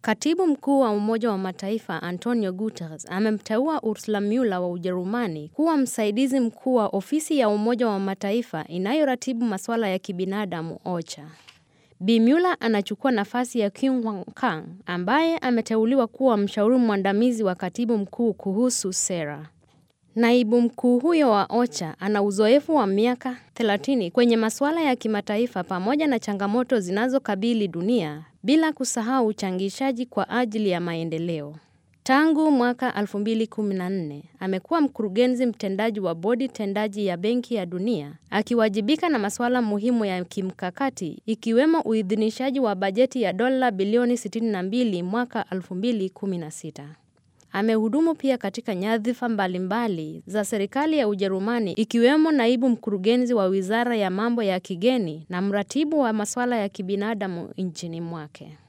Katibu mkuu wa Umoja wa Mataifa Antonio Guterres amemteua Ursula Mueller wa Ujerumani kuwa msaidizi mkuu wa ofisi ya Umoja wa Mataifa inayoratibu masuala ya kibinadamu OCHA. Bi Mueller anachukua nafasi ya Kyung Hwan Kang ambaye ameteuliwa kuwa mshauri mwandamizi wa katibu mkuu kuhusu sera. Naibu mkuu huyo wa OCHA ana uzoefu wa miaka 30 kwenye masuala ya kimataifa pamoja na changamoto zinazokabili dunia bila kusahau uchangishaji kwa ajili ya maendeleo. Tangu mwaka 2014 amekuwa mkurugenzi mtendaji wa bodi tendaji ya Benki ya Dunia, akiwajibika na masuala muhimu ya kimkakati ikiwemo uidhinishaji wa bajeti ya dola bilioni 62 mwaka 2016. Amehudumu pia katika nyadhifa mbalimbali za serikali ya Ujerumani ikiwemo naibu mkurugenzi wa Wizara ya Mambo ya Kigeni na mratibu wa masuala ya kibinadamu nchini mwake.